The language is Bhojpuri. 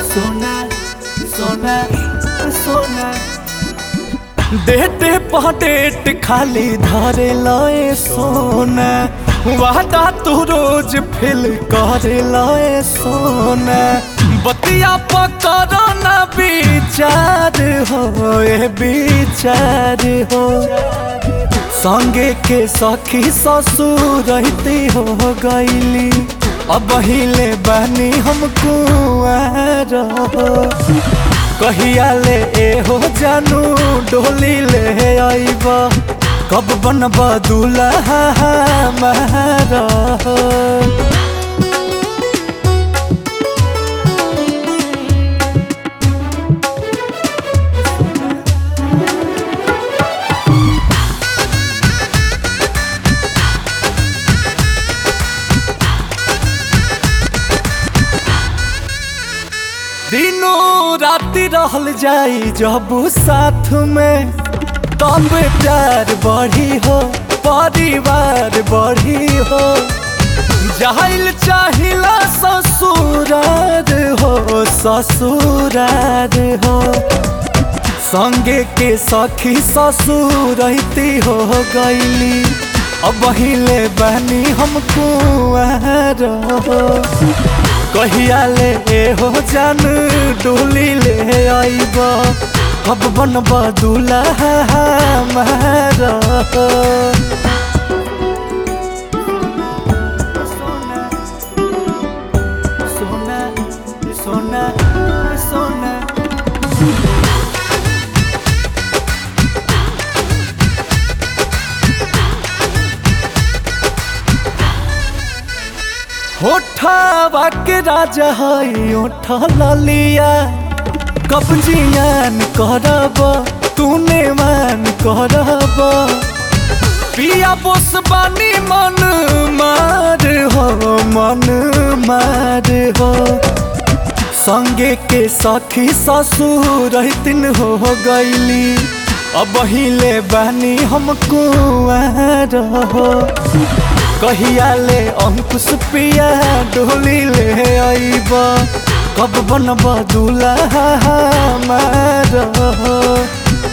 सोना सोना सोना देते पटेट खाली धरे लए सोना वादा तू रोज फिल करे लए सोना बतिया पकड़ न विचार हो ए विचार हो संगे के सखी ससुर रहती हो गईली अब हिले बनी हम कुआर हो कहिया ले ए हो जानू डोली ले आईब कब बनब दूल्हा हमारा दिनों राति रहल जाई जब साथ में तब प्यार बढ़ी हो परिवार बढ़ी हो जाहिल चाहिला ससुरार हो ससुरार हो संगे के सखी ससुर रहती हो गईली अब हिले बनी हम कुआर हो कहिया ले ए हो जान डोली ले आईब कब बनब दूल्हा हमारा सोना सोना सोना होठा के राजा हई ओठा ललिया कब जियान करब तूने मान करब पिया बोस बानी मन मार हो मन मार हो संगे के सखी ससुर रहतिन हो गईली अब हिले बानी हम कुआर हो कहिया ले अंकुश पिया डोली ले आईब कब बनब दूल्हा हमारा